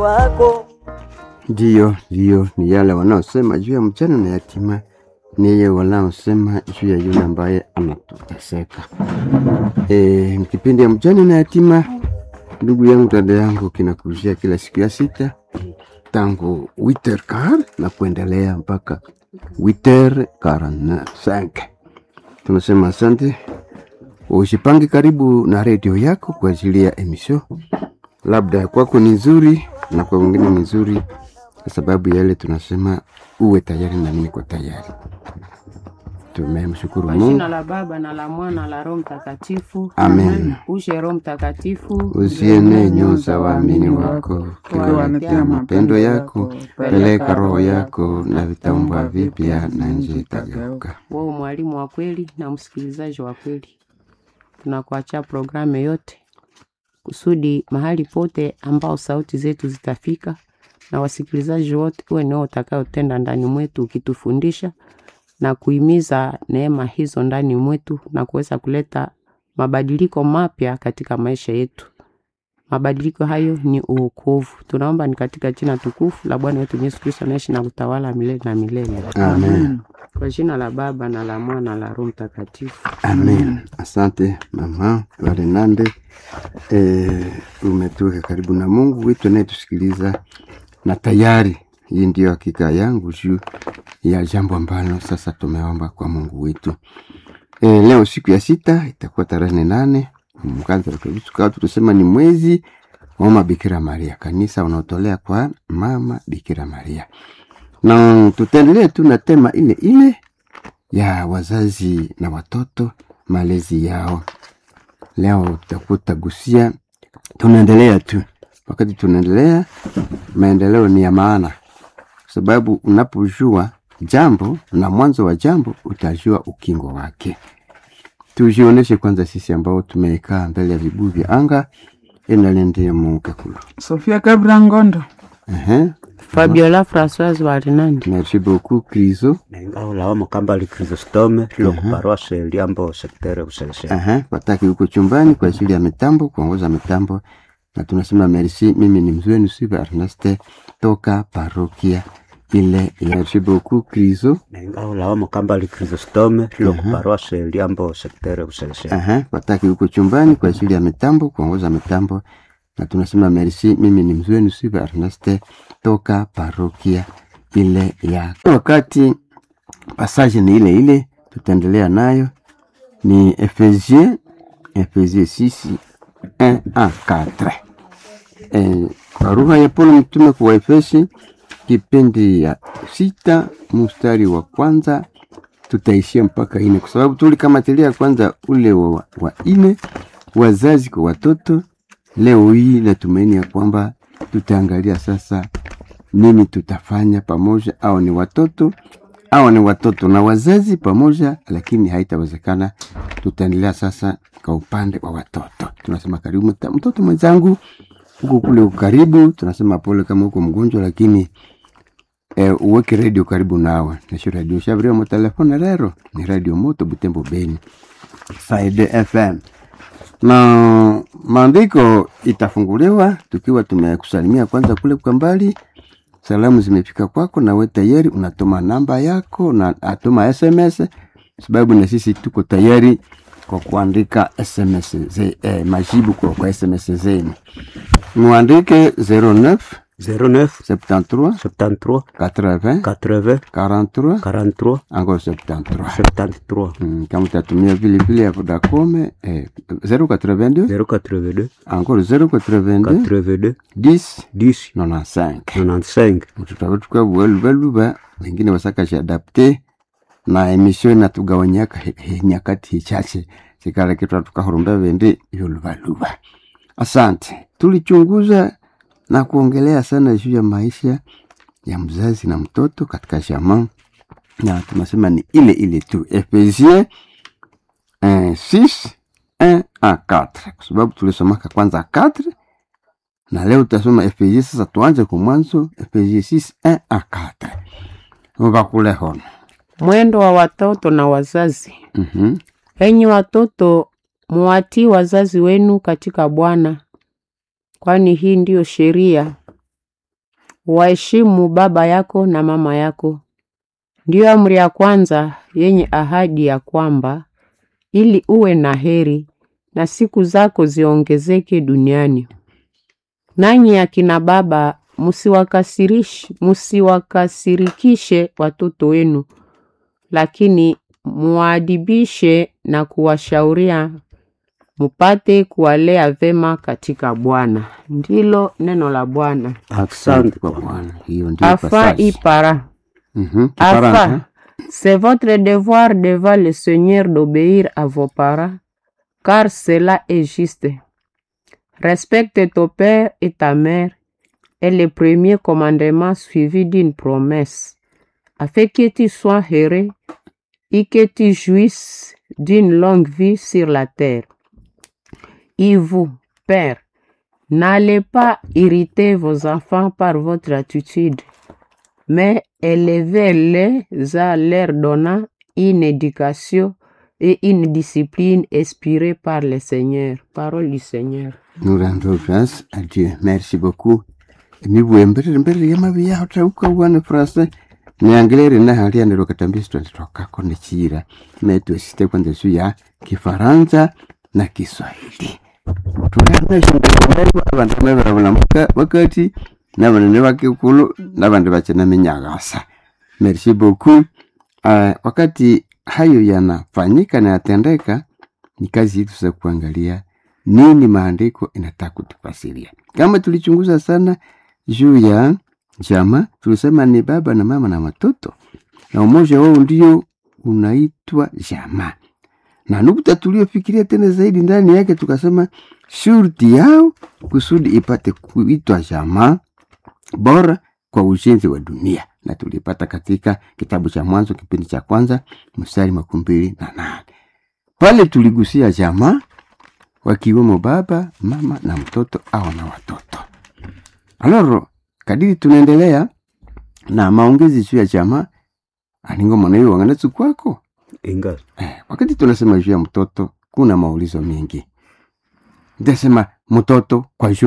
wako. Ndiyo, ndiyo, ni yale wanaosema juu ya mjane na yatima, ni yeye wanaosema juu ya yule ambaye anateseka. E, kipindi ya mjane na yatima, ndugu yangu, dada yangu, kinakujia kila siku ya sita tangu witer kar na kuendelea mpaka witer karana sanke. Tunasema asante, usipange karibu na redio yako kwa ajili ya emisho, labda kwako ni nzuri na kwa wengine ni nzuri, kwa sababu ya yale tunasema uwe tayari na mimi kwa tayari. Tumemshukuru Kwa Mungu. jina la Baba na la Mwana la Roho Mtakatifu. Amen. Ushe Roho Mtakatifu. Usiene nyuza waamini wako, kiwaletea mapendo yako, peleka roho yako na vitaumbwa vipya na nje itageuka. Wewe mwalimu wa kweli na msikilizaji wa kweli, tunakuachia programu yote kusudi mahali pote ambao sauti zetu zitafika na wasikilizaji wote, uwe nao utakayotenda ndani mwetu ukitufundisha na kuhimiza neema hizo ndani mwetu na kuweza kuleta mabadiliko mapya katika maisha yetu. Mabadiliko hayo ni uokovu. Tunaomba ni katika jina tukufu la Bwana wetu Yesu Kristo anaishi na kutawala milele na milele. Amen. Kwa jina la Baba na la Mwana na la Roho Mtakatifu. Amen. Asante mama Valenande, e, umetuweka karibu na Mungu wetu anayetusikiliza, na tayari hii ndiyo hakika yangu juu ya jambo ambalo sasa tumeomba kwa Mungu wetu. E, leo siku ya sita itakuwa tarehe nane mkatukao tutasema ni mwezi wa mama Bikira Maria, kanisa unaotolea kwa mama Bikira Maria, na tutaendelea tu na tema ile ile ya wazazi na watoto, malezi yao. Leo tutakuwa tutagusia, tunaendelea tu. Wakati tunaendelea, maendeleo ni ya maana, kwa sababu unapojua jambo na mwanzo wa jambo utajua ukingo wake. Tujioneshe kwanza sisi ambao tumekaa mbele ya vibuyu vya anga enalendea mukekulu. Sofia Kabra Ngondo. Ehe, Fabiola Françoise Warinandi. merci beaucoup Krizo. Nengaula Mukambali Chrysostome loko paroisse Liambo sektere Usese. Aha, wataki huko chumbani kwa ajili ya mitambo, kuongoza mitambo, na tunasema merci. Mimi ni mzee Nusiba Erneste toka parokia ile ya merci beaucoup Krizo. Nengaula Mukambali Chrysostome loko paroisse Liambo sektere Usese. Aha, wataki huko chumbani kwa ajili ya mitambo, kuongoza mitambo, na tunasema merci. Mimi ni mzee Nusiba Erneste toka parokia ile ya wakati. Passage ni ile ile, tutaendelea nayo ni Efesien Efesien 6 1 à 4. Eh, barua ya Paulo mtume kwa Efesi kipindi ya sita mstari wa kwanza tutaishia mpaka ine, kwa sababu tulikamatilia kwanza ule wa, wa ine, wazazi kwa watoto. Leo hii natumaini ya kwamba tutaangalia sasa nini tutafanya pamoja, au ni watoto au ni watoto na wazazi pamoja, lakini haitawezekana. Tutaendelea sasa kwa upande wa watoto. Tunasema karibu mta- mtoto mwenzangu huko kule uko karibu, tunasema pole kama uko mgonjwa, lakini eh, uweke redio karibu nawe. Nisho redio shabria mo telefone rero ni radio moto Butembo Beni Side FM na maandiko itafunguliwa tukiwa tumekusalimia kwanza kule kwa mbali salamu zimefika kwako na we tayari unatuma namba yako na atuma sms sababu na sisi tuko tayari kwa kuandika sms ze, eh, majibu kwa, kwa sms zenu muandike 09 09 73 73 80 80 43 43 encore 73 73 Mm, kama utatumia vile vile ya Vodacom eh, 082 082 encore 082 82 10 10 95 95 tutakuwa tukavueluvaluva wengine wasakashiadapte na emission natugawanyaka he- he- nyakati hichache sikala kitwa tukahurumba vende yoluvaluva asante tulichunguza na kuongelea sana juu ya maisha ya mzazi na mtoto katika jamaa na tunasema ni ile ile tu efesien 6 1 à 4 kwa sababu tulisomaka kwanza 4 na leo tutasoma Efesie. Sasa tuanze kwa mwanzo, Efesie 6 1 à 4 vakule hono. Mwendo wa watoto na wazazi. Mhm. Enyi watoto, muwatii wazazi wenu katika Bwana, kwani hii ndiyo sheria. waheshimu baba yako na mama yako. Ndiyo amri ya kwanza yenye ahadi ya kwamba ili uwe na heri na siku zako ziongezeke duniani. Nanyi akina baba, musiwakasirish- musiwakasirikishe watoto wenu, lakini muadibishe na kuwashauria mupate kuwalea vema katika Bwana. Ndilo neno la Bwana. Asante kwa Bwana. Hiyo ndio Afin passage. y para. Mhm, Kifaransa. Afin, c'est votre devoir devant le Seigneur d'obéir à vos parents, car cela est juste. Respecte ton père et ta mère est le premier commandement suivi d'une promesse, afin que tu sois heureux et que tu jouisses d'une longue vie sur la terre. Et vous, père, n'allez pas irriter vos enfants par votre attitude, mais élevez-les à leur donnant une éducation et une discipline inspirée par le Seigneur. Parole du Seigneur. Nous rendons grâce à Dieu. Merci beaucoup. Mibwe mbere mbere ya mabi yaho tauka wana frase niangelere na hali ya nero katambisi tunatoka kone chira metu site kwanza su ya kifaransa na kiswahili tulana shindani abantu mebera bulamuka wakati n'abanene bakikulu n'abandi bakina minyagasa merci beaucoup uh, wakati hayo yanafanyika na yatendeka ni kazi yetu sasa kuangalia nini maandiko inataka kutufasiria. Kama tulichunguza sana juu ya jama, tulisema ni baba na mama na watoto, na umoja wao ndio unaitwa jama, na nukta tuliofikiria tena zaidi ndani yake tukasema shurti yao kusudi ipate kuitwa jama bora kwa ujenzi wa dunia, na tulipata katika kitabu cha Mwanzo kipindi cha kwanza mstari makumi mbili na nane pale tuligusia jamaa wakiwemo baba, mama na mtoto au na watoto. Aloro, kadiri tunaendelea na maongezi juu ya jamaa, aningo mwanayo wanganatsu kwako inga eh, wakati tunasema juu ya mtoto kuna maulizo mengi. Ndasema mtoto kwa juu